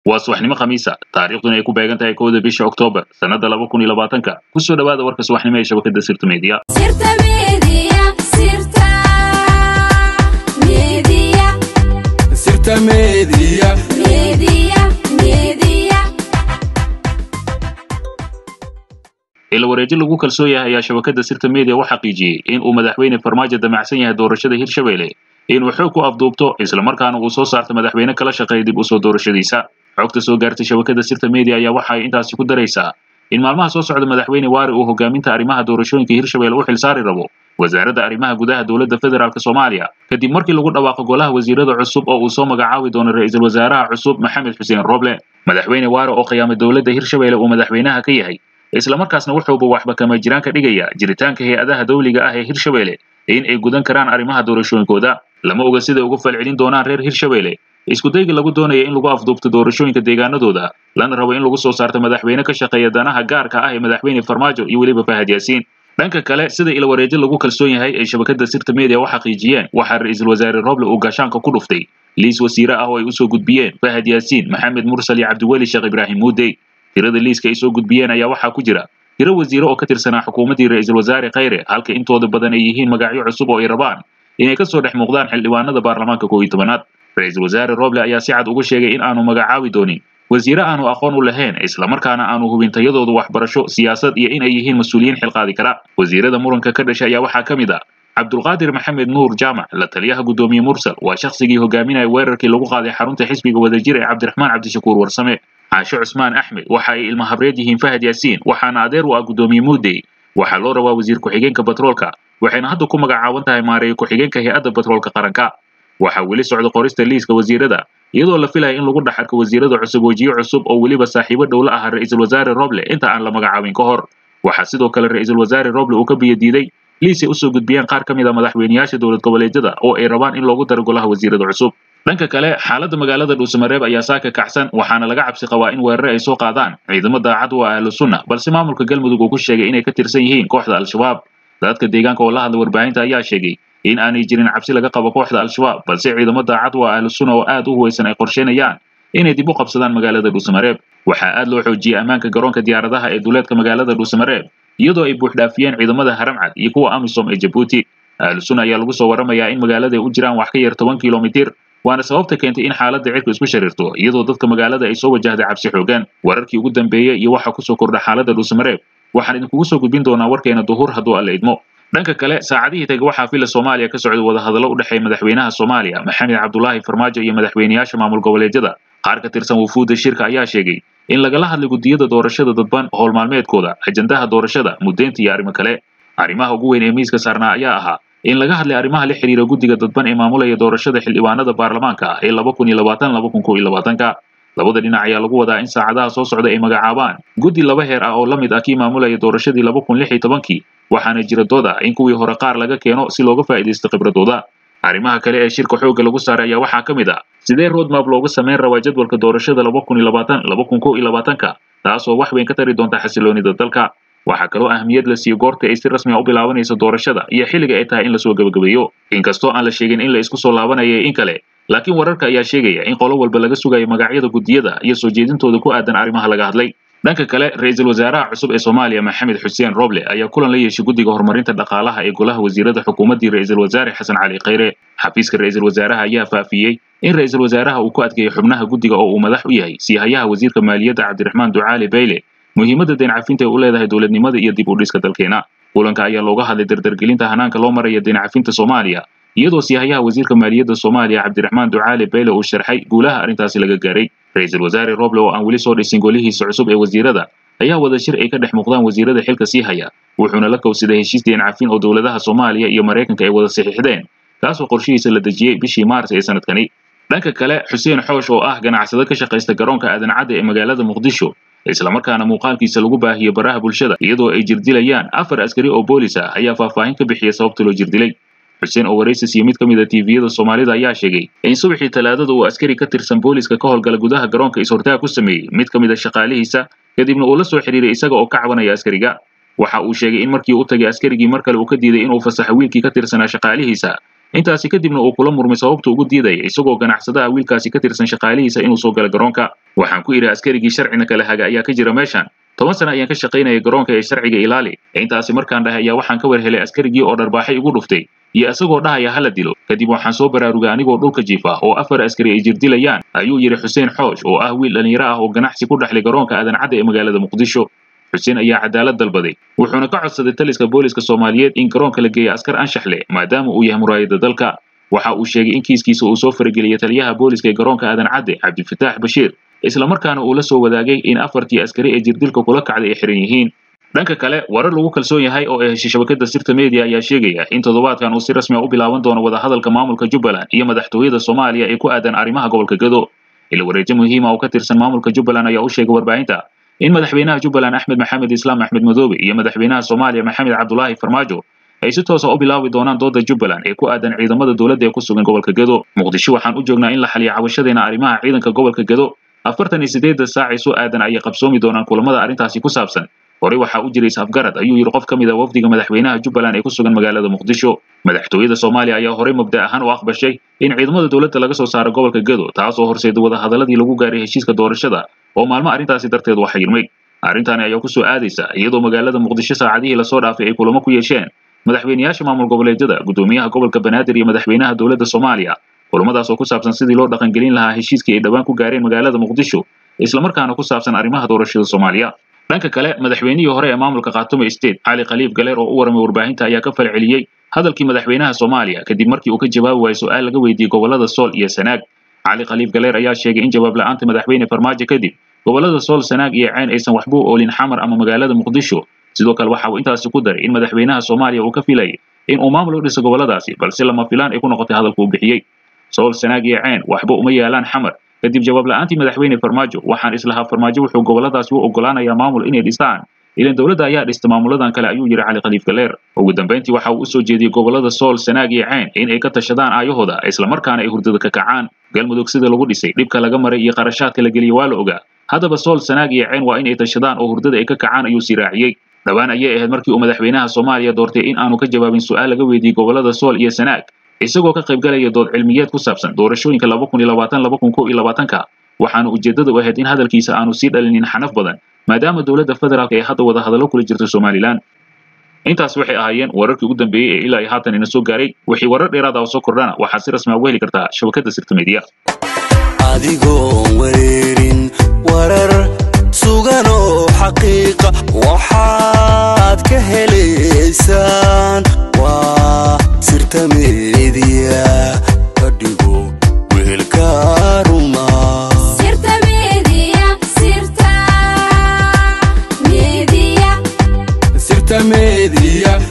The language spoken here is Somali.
waa subaxnimo khamiisa taariikhduna ay ku beegan tahay kowda bisha oktoobar sannada laba kun iyo labaatanka kusoo dhowaada warka subaxnimo ee shabakada sirta media Sirta Media, Sirta Media, Sirta Media. Media, Media. ila wareeji lagu kalsoon yahay ayaa shabakada sirta media u xaqiijiyey in uu madaxweyne farmaajo damacsan yahay doorashada hirshabelle inuu xoog ku afduubto islamarkaana uu soo saarto madaxweyne kala shaqeeya dib usoo doorashadiisa xogta soo gaartay shabakada sirta media ayaa waxa ay intaasi ku daraysaa in maalmaha soo socda madaxweyne waari uu hogaaminta arrimaha doorashooyinka hirshabelle u xilsaari rabo wasaaradda arrimaha gudaha dowladda federaalk soomaaliya kadib markii lagu dhawaaqo golaha wasiirada cusub oo uu soo magacaabi doono ra-iisul wasaaraha cusub maxamed xuseen roble madaxweyne waare oo khiyaamay dowladda hirshabelle uu madaxweynaha ka yahay islamarkaasna wuxuuba waxba kama jiraan ka dhigaya jiritaanka hay-adaha dawliga ah ee hirshabelle in ay gudan karaan arrimaha doorashooyinkooda lama oga siday uga falcelin doonaan reer hirshabelle iskudayga lagu doonaya in lagu afduubto doorashooyinka deegaanadooda lana rabo in lagu soo saarto madaxweyne ka shaqeeya danaha gaarka ah ee madaxweyne farmaajo iyo weliba fahad yaasiin dhanka kale sida ila wareejo lagu kalsoon yahay ay shabakada sirta media u xaqiijiyeen waxaa ra-iisul wasaare roble uu gaashaanka ku dhuftay liis wasiire ah oo ay usoo gudbiyeen fahad yaasiin maxamed mursal iyo cabdiweli sheekh ibraahim muudey tirada liiska ay soo gudbiyeen ayaa waxaa ku jira tiro wasiire oo ka tirsanaa xukuumaddii ra-iisul wasaare khayre halka intooda badan ay yihiin magacyo cusub oo ay rabaan inay ka soo dhex muuqdaan xildhibaanada baarlamaanka koow iyo tobanaad ra-iisul wasaare roble ayaa si cad uga sheegay in aanu magacaabi doonin wasiire aanu aqoon u lahayn islamarkaana aanu hubin tayadoodu waxbarasho siyaasad iyo in ay yihiin mas-uuliyiin xilqaadi kara wasiirada muranka ka dhashay ayaa waxaa ka mid ah cabdulqaadir maxamed nuur jaamac la taliyaha guddoomiye mursal waa shakhsigii hogaaminaya weerarkii lagu qaaday xarunta xisbiga wadajir ee cabdiraxmaan cabdishakuur warsame caashe cusmaan axmed waxa ay ilma habreed yihiin fahad yaasiin waxaana adeer u ah guddoomiye muudey waxaa loo rabaa wasiir ku-xigeenka batroolka waxayna hadda ku magacaaban tahay maareeye ku-xigeenka hay-adda batroolka qaranka waxaa weli socda qorista liiska wasiirada iyadoo la filaya in lagu dhex arko wasiirada cusub wejiyo cusub oo weliba saaxiibo dhow la aha ra-iisul wasaare roble inta aan la magacaabin ka hor waxaa sidoo kale ra-iisul wasaare roble uu ka biyo diiday liis ay usoo gudbiyeen qaar ka mid a madaxweyneyaasha dowlad goboleedyada oo ay rabaan in loogu daro golaha wasiirada cusub dhanka kale xaaladda magaalada dhuusamareeb ayaa saaka kacsan waxaana laga cabsi qabaa in weerare ay soo qaadaan ciidamo daacad u ah ahlu sunna balse maamulka galmudug uu ku sheegay inay ka tirsan yihiin kooxda al-shabaab dadka deegaanka oo la hadla warbaahinta ayaa sheegay in aanay jirin cabsi laga qabo kooxda al-shabaab balse ciidamo daacad u ah ahlu sunna oo aad u huwaysan ay qorsheynayaan inay dib u qabsadaan magaalada dhuusamareeb waxaa aad loo xoojiyey ammaanka garoonka diyaaradaha ee duleedka magaalada dhuusamareeb iyadoo ay buuxdhaafiyeen ciidamada haramcad iyo kuwa amisom ee jabuuti ahlu sunna ayaa lagu soo warramayaa in magaalada ay u jiraan wax ka yar toban kilomitir waana sababta keentay in xaaladda cirku isku sharirto iyadoo dadka magaalada ay soo wajahday cabsi xoogan wararkii ugu dambeeyey iyo waxa kusoo kordha xaaladda dhuusamareeb waxaan idinkugu soo gudbin doonaa warkeena duhur hadduu alla idmo dhanka kale saacadihii tega waxaa fila soomaaliya ka socday wadahadallo u dhexeeya madaxweynaha soomaaliya maxamed cabdulaahi farmaajo iyo madaxweyneyaasha maamul goboleedyada qaar ka tirsan wufuudda shirka ayaa sheegay in lagala hadlay guddiyada doorashada dadban howl maalmeedkooda ajandaha doorashada muddeynta iyo arrimo kale arrimaha ugu weyn ee miiska saarnaa ayaa ahaa in laga hadlay arrimaha la xiriira guddiga dadban ee maamulaya doorashada xildhibaanada baarlamaanka ee laba kun iyo labaatan laba kun kow iyo labaatanka labada dhinac ayaa lagu wadaa in saacadaha soo socda ay magacaabaan guddi laba heer ah oo la mid ah kii maamulaya doorashadii laba kun lix iyo tobankii waxaana jira dooda in kuwii hore qaar laga keeno si looga faa'iidaysto khibradooda arrimaha kale ee shirka xoogga lagu saaray ayaa waxaa ka mid ah sidee roadmap looga samayn rabaa jadwalka doorashada laba kun iyo labaatan laba kun kow iyo labaatanka taasoo wax weyn ka tari doonta xasiloonida dalka waxaa kaloo ahmiyad la siiyo goorta ay si rasmi a u bilaabanayso doorashada iyo xilliga ay tahay in lasoo gebagabeeyo inkastoo aan la sheegin in la isku soo laabanaya in kale laakiin wararka ayaa sheegaya in qolo walba laga sugayo magacyada guddiyada iyo soo jeedintooda ku aadan arrimaha laga hadlay dhanka kale ra-iisul wasaaraha cusub ee soomaaliya maxamed xuseen roble ayaa kulan la yeeshay guddiga horumarinta dhaqaalaha ee golaha wasiirada xukuumaddii ra-iisul wasaare xasan cali khayre xafiiska ra-iisul wasaaraha ayaa faafiyey in ra-iisul wasaaraha uu ku adkeeyey xubnaha guddiga oo uu madax u yahay siihayaha wasiirka maaliyadda cabdiraxmaan ducaali bayle muhiimadda deen cafinta ay u leedahay dowladnimada iyo dib u dhiska dalkeena kulanka ayaa looga hadlay dardargelinta hanaanka loo maraya deen cafinta soomaaliya iyadoo siihayaha wasiirka maaliyadda soomaaliya cabdiraxmaan ducaali bayle uu sharxay guulaha arrintaasi laga gaaray ra-iisul wasaare roble oo aan weli soo dhisin golihiisa cusub ee wasiirada ayaa wada shir ay ka dhex muuqdaan wasiirada xilka sii haya wuxuuna la kowsaday heshiis deen cafin oo dowladaha soomaaliya iyo maraykanka ay wada saxiixdeen kaasoo qorshihiisa la dejiyey bishii maars ee sanadkani dhanka kale xuseen xoosh oo ah ganacsado ka shaqaysta garoonka aadan cadde ee magaalada muqdisho islamarkaana muuqaalkiisa lagu baahiyo baraha bulshada iyadoo ay jirdilayaan afar askari oo boolis ah ayaa faahfaahin ka bixiya sababta loo jirdilay xuseen oo waraysis iyo mid ka mid a tviyada soomaalida ayaa sheegay in subaxii talaadada uu askari ka tirsan booliska ka howlgala gudaha garoonka is-hortaag ku sameeyey mid ka mid a shaqaalihiisa kadibna uu la soo xidhiiray isaga oo ka cabanaya askariga waxa uu sheegay in markii u tagay askarigii mar kale uu ka diiday inuu fasaxo wiilkii ka tirsanaa shaqaalihiisa intaasi kadibna uu kula murmay sababta ugu diidaya isagoo ganacsadaha wiilkaasi ka tirsan shaqaalihiisa inuu soo gala garoonka waxaan ku idhi askarigii sharcina kala haga ayaa ka jira meeshan toban sana ayaan ka shaqaynayay garoonka ee sharciga ilaali intaasi markaan dhahay ayaa waxaan ka war helay askarigii oo dharbaaxay igu dhuftay iyo isagoo dhahaya hala dilo kadib waxaan soo baraarugay anigoo dhulka jiifa oo afar askari ay jirdilayaan ayuu yidhi xuseen xoosh oo ah wiil dhallinyaro ah oo ganacsi ku dhexlay garoonka aadan cadde ee magaalada muqdisho xuseen ayaa cadaalad dalbaday wuxuuna ka codsaday taliska booliska soomaaliyeed in garoonka la geeya askar anshax leh maadaama uu yahay muraayada dalka waxa uu sheegay in kiiskiisa uu soo farageliyay taliyaha booliska ee garoonka aadan cadde cabdifataax bashiir islamarkaana uu la soo wadaagay in afartii askari ee jirdilka kula kacday ay xiran yihiin dhanka kale warar lagu kalsoon yahay oo ay heshay shabakada sirta media ayaa sheegaya in toddobaadkan uu si rasmi a u bilaaban doono wadahadalka maamulka jubbaland iyo madaxtooyada soomaaliya ee ku aadan arrimaha gobolka gado ila wareejo muhiima oo ka tirsan maamulka jubbaland ayaa u sheegay warbaahinta in madaxweynaha jubbaland axmed maxamed islaam axmed madoobe iyo madaxweynaha soomaaliya maxamed cabdulaahi farmaajo ay si toosa u bilaabi doonaan dooda jubbaland ee ku aadan ciidamada dowladda ee ku sugan gobolka gado muqdisho waxaan u joognaa in la xaliyo cabashadeena arrimaha ciidanka gobolka gado afartan iyo sideedda saac ee soo aadan ayay qabsoomi doonaan kulamada arrintaasi ku saabsan horey waxaa u jiray isafgarad ayuu yidhi qof ka mid a wafdiga madaxweynaha jubbaland ee ku sugan magaalada muqdisho madaxtooyada soomaaliya ayaa horey mabda ahaan u aqbashay in ciidamada dowladda laga soo saaro gobolka gado taasoo horseeda wadahadaladii lagu gaaray heshiiska doorashada oo maalmo arrintaasi darteed waxa yirmay arrintaani ayaa ku soo aadaysa iyadoo magaalada muqdisho saacadihii lasoo dhaafay ay kulamo ku yeesheen madaxweyneyaasha maamul goboleedyada gudoomiyaha gobolka banaadir iyo madaxweynaha dowladda soomaaliya kulamadaas oo ku saabsan sidii loo dhaqangelin lahaa heshiiskii ay dhowaan ku gaareen magaalada muqdisho islamarkaana ku saabsan arrimaha doorashada soomaaliya dhanka kale madaxweynihii hore ee maamulka khaatume state cali khaliif galeer oo u waramay warbaahinta ayaa ka falceliyey hadalkii madaxweynaha soomaaliya kadib markii uu ka jawaabi waayey su-aal laga weydiiyey gobolada sool iyo sanaag cali khaliif galeer ayaa sheegay in jawaab la-aanta madaxweyne farmaajo kadib gobolada sool sanaag iyo ceyn aysan waxba u oolin xamar ama magaalada muqdisho sidoo kale waxa uu intaasi ku daray in madaxweynaha soomaaliya uu ka filayay in uu maamul u dhiso goboladaasi balse lama filaan ay ku noqotay hadalka uu bixiyey sool sanaag iyo ceyn waxba uma yaalaan xamar kadib jawaab la-aantii madaxweyne farmaajo waxaan islahaa farmaajo wuxuu goboladaasi u ogolaanayaa maamul inay dhistaan ilan dowladda ayaa dhista maamuladan kale ayuu yidhi cali khaliif galeer ugu dambayntii waxa uu usoo jeediyey gobolada sool sanaag iyo ceyn in ay ka tashadaan aayahooda islamarkaana ay hurdada ka kacaan galmudug sida lagu dhisay dhibka laga maray iyo qarashaadka la geliyey waa la ogaa haddaba sool sanaag iyo ceyn waa in ay tashadaan oo hurdada ay ka kacaan ayuu sii raaciyey dhowaan ayay ahayd markii uu madaxweynaha soomaaliya doortay in aanu ka jawaabin su-aal laga weydiiyey gobolada sool iyo sanaag isagoo ka qaybgalaya dood cilmiyeed ku saabsan doorashooyinka laba kun iyo labaatan laba kun kow iyo labaatanka waxaana ujeeddada u ahayd in hadalkiisa aanu sii dhalinin xanaf badan maadaama dowladda federaalk ee hadda wada hadallo kula jirta somalilan intaas waxay ahaayeen wararkii ugu dambeeyey ee ilaa iyo haatan ina soo gaaray wixii warar dheeraad ah oo soo kordhana waxaad si rasmi a uga heli kartaa shabakadda sirta media adigoon wareerin warar sugan oo xaqiiqa waxaad ka helaysaan waa sirta meediya ka dhigo weelka ruma Sirta media, sirta media. sirta meediya